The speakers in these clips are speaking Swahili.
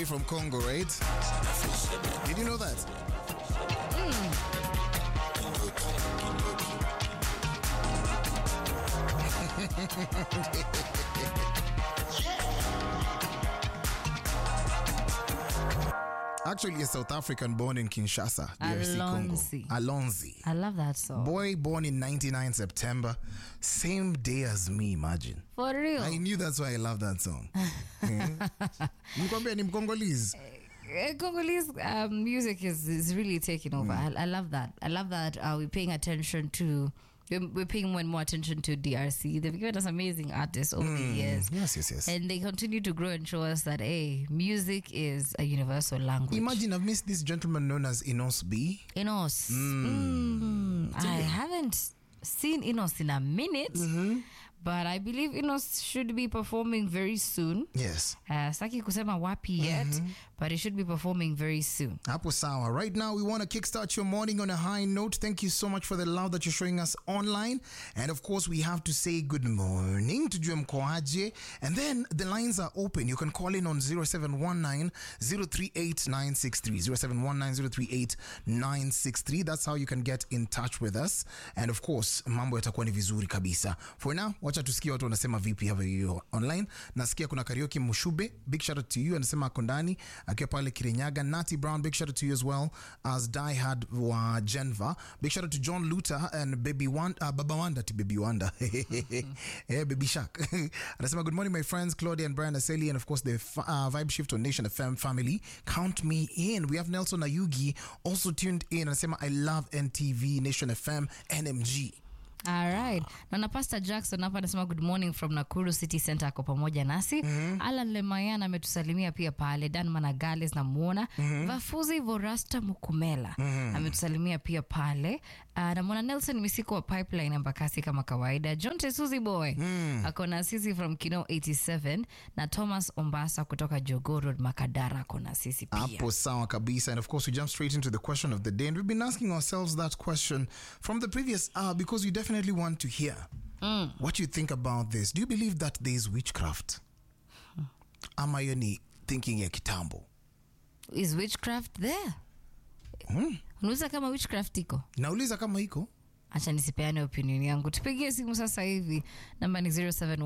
way from Congo, right? Did you know that? Actually, a South African born in Kinshasa, DRC Alonzi. Congo. Alonzi. I love that song. Boy born in 99 September, same day as me, imagine. For real. I knew that's why I love that song. Mkwambia ni Mkongolese. Uh, Congolese um, music is, is really taking over. I, I love that. I love that uh, we're paying attention to. We're, we're paying more and more attention to DRC. They've given us amazing artists over the years. Yes, yes, yes. And they continue to grow and show us that, hey, music is a universal language. Imagine I've missed this gentleman known as Inos B. Inos. Mm, I haven't seen Inos in a minute, but I believe Inos should be performing very soon. Yes. Uh, saki kusema wapi yet, but it should be performing very soon. Hapo sawa. Right now, we want to kickstart your morning on a high note. Thank you so much for the love that you're showing us online. And of course, we have to say good morning to Jum Koaje. And then the lines are open. You can call in on 0719 038 963. 0719 038 963. That's how you can get in touch with us. And of course, mambo yatakuwa ni vizuri kabisa. For now, wacha tusikie watu wanasema vipi hapa hiyo online. Nasikia kuna Karaoke Mushube. Big shout out to you. Anasema ako ndani akiwa pale Kirinyaga. Nati Brown, big shout out to you as well as Die Hard wa Genva. Big shout out to John Luther and Baby Wanda, uh, Baba Wanda to Baby Wanda. yeah, Baby Shark. Anasema good morning my friends Claudia and Brian Aseli and of course the f- uh, Vibe Shift on Nation FM family. Count me in. We have Nelson Ayugi also tuned in. Anasema I love NTV Nation FM NMG. All right. Naona Pastor Jackson hapa anasema good morning from Nakuru City Center ako pamoja nasi. Alan Lemayan ametusalimia pia pale. Dan Managales namuona. Vafuzi Vorasta Mukumela ametusalimia pia pale. Uh, namwona Nelson Misiko wa Pipeline Embakasi kama kawaida. John Tesuzi Boy ako na sisi from Kino 87 na Thomas Ombasa kutoka Jogoo Road Makadara ako na sisi pia. Hapo sawa kabisa. And of course, we jump straight into the question of the day. And we've been asking ourselves that question from the previous hour because we definitely want to hear what you think about this. Do you believe that there is witchcraft? Ama hiyo ni thinking ya kitambo? Is witchcraft there? Unauliza kama witchcraft iko? Nauliza kama iko. acha nisipeane opinion yangu tupigie simu sasa hivi namba ni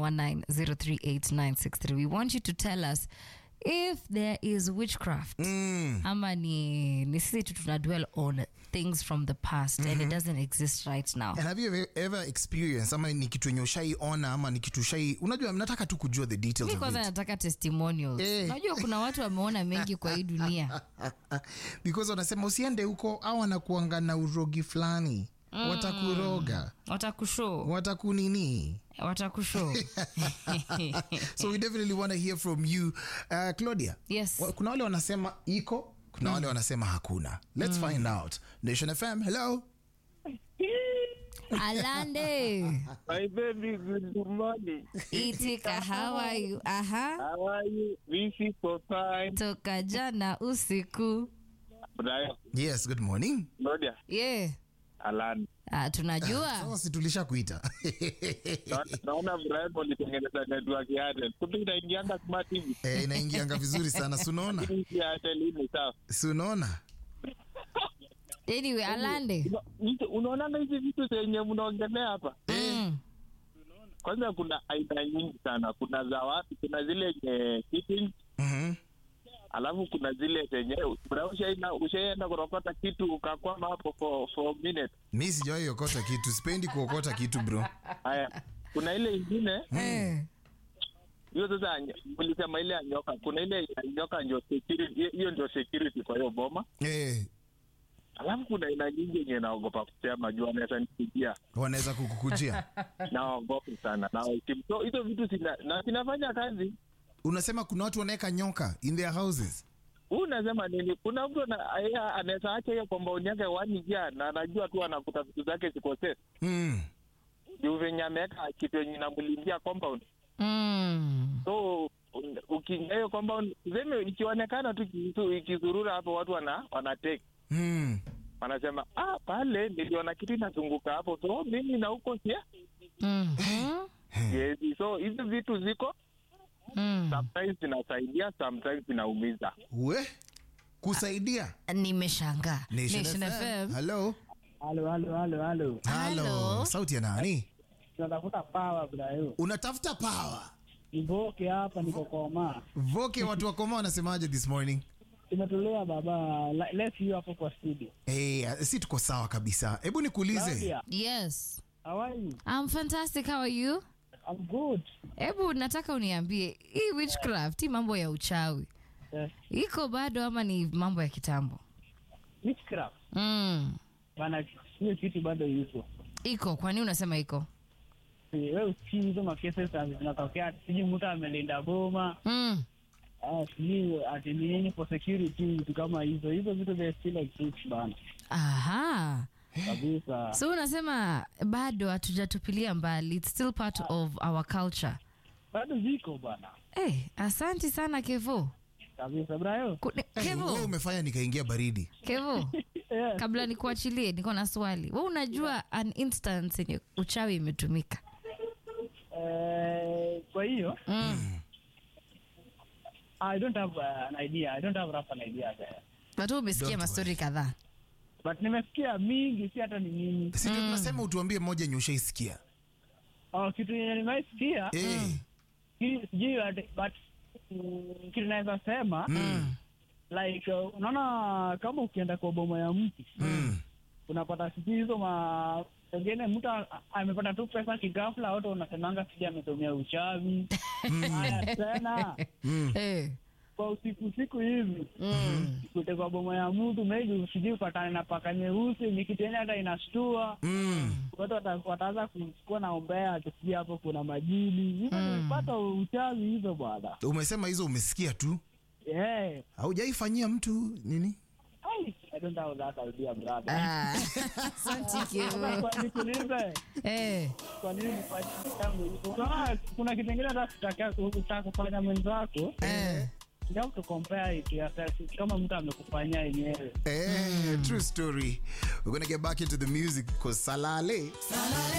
0719038963 we want you to tell us if there is witchcraft ama ni, ni sisi tu tuna dwell on things from the past and it doesn't exist right now And have you ever, ever experienced ama ni kitu yenye ushaiona ama ni kitu ushai unajua nataka tu kujua the details mi of kwanza it. nataka testimonials Eh. unajua kuna watu wameona mengi kwa hii dunia because wanasema usiende huko au wanakuanga na urogi fulani watakuroga watakushow watakunini watakushow so we definitely want to hear from you uh, claudia Yes. wa- kuna wale wanasema iko kuna wale wanasema hakuna let's find out nation fm hello alande My baby, good morning. itika how are you aha How are you? This is for time. toka jana usiku Brian, yes good morning Claudia, yeah. Alan. Ah, tunajua sasa si tulisha kuita Na- Naona Brian walitengeneza network ya Airtel. Kumbe inaingianga smart TV. eh, inaingianga vizuri sana sunaona Lakini hii ya Airtel hii ni sawa. sunaona anyway alande Una- hizi- Unaonanga hizi vitu zenye mnaongelea hapa? mm. Kwanza kuna aina nyingi sana. Kuna za watu, kuna zile nye fitting, Mhm. alafu kuna zile zenye Bra, ushaenda ushaenda kurokota kitu ukakwama hapo for for a minute. mi sijawahi okota kitu sipendi kuokota kitu bro Haya, kuna ile ingine Eh. hiyo sasa ny- ulisema ile ya nyoka kuna ile ya nyoka ndio security hiyo- hiyo ndio security kwa hiyo boma eh, alafu kuna aina nyingi yenye naogopa kusema juu anaweza nipigia wanaweza kukukujia naogopa sana na so hizo vitu zina na zinafanya kazi unasema kuna watu wanaweka nyoka in their houses huu unasema nini kuna mtu ana- yeye anaweza acha hiyo compound yake one year na anajua tu anakuta vitu zake ziko safe mm. juu venye ameweka kitu yenye inamlindia compound Mm. so un- ukiingia hiyo compound seme ikionekana tu kitu ikizurura hapo watu wana wanatake Mm. wanasema ah, pale niliona kitu inazunguka hapo, so mimi na huko sia Mhm. yes. So hizi vitu ziko Mm. sometimes inasaidia sometimes inaumiza we kusaidia nimeshangaa Nation Nation FM. FM. Hello. Halo, halo, halo, halo. Hello. Hello. sauti ya nani Tunatafuta pawa brayo. unatafuta power Nivoke hapa niko koma. voke watu wakoma wanasemaje this morning Tumetulia baba. La- Let's you hapo kwa studio. hey, si tuko sawa kabisa hebu nikuulize Claudia, yes how are you? I'm fantastic how are you I'm good. hebu nataka uniambie hii witchcraft hii mambo ya uchawi Eh, iko bado ama ni mambo ya kitambo witchcraft. mm. Bana hiyo kitu bado yuko. iko kwa nini unasema iko Si, Wewe usikii hizo makesi zinatokea sijui mtu amelinda boma mm. ah, sijui ati nini for security vitu kama hizo hizo vitu they still exist bana aha kabisa so unasema bado hatujatupilia mbali it's still part of our culture bado ziko bana hey, asanti sana kevo kabisa brayo Ku- ni- hey, kevo wewe umefanya nikaingia baridi kevo yeah. kabla nikuachilie niko na swali we unajua an instance yenye uchawi imetumika eh, kwa hiyo mm. I don't have uh, an idea. I don't have rough an idea there. but wewe umesikia Don't mastori kadhaa But nimesikia mingi, si hata ni nini. si ndio tunasema utuambie moja yenye ushaisikia Oh, kitu yenye nimeisikia Eh, ki- sijui ati- but mm, kitu naweza sema mm, like uh, unaona kama ukienda kwa boma ya mtu mm. unapata sijui hizo ma pengine mtu a- amepata tu pesa kigafla, wote unasemanga sijui ametumia uchawi. Haya tena Eh. kwa usiku usiku hivi Mm. kute kwa boma ya mtu maybe sijui upatane na paka nyeusi, ni kitu yenye hata inashtua Mm. watu wata- wataanza kuwa naombea akisikia hapo kuna majini hivyo nilipata uchawi hizo bwana umesema hizo umesikia tu yeah. haujaifanyia mtu nini Ai, I don't have that idea, brother. Ah. Asanti Kevo. Kwa nikuulize, Eh. kwa nini nifanye tangu hivyo? Unaona, kuna kitu ingine hata sitaka- utaka kufanya mwenzako Eh. you have to compare it yourself. kama mtu amekufanyia yenyewe Eh, true story we're gonna get back into the music because salale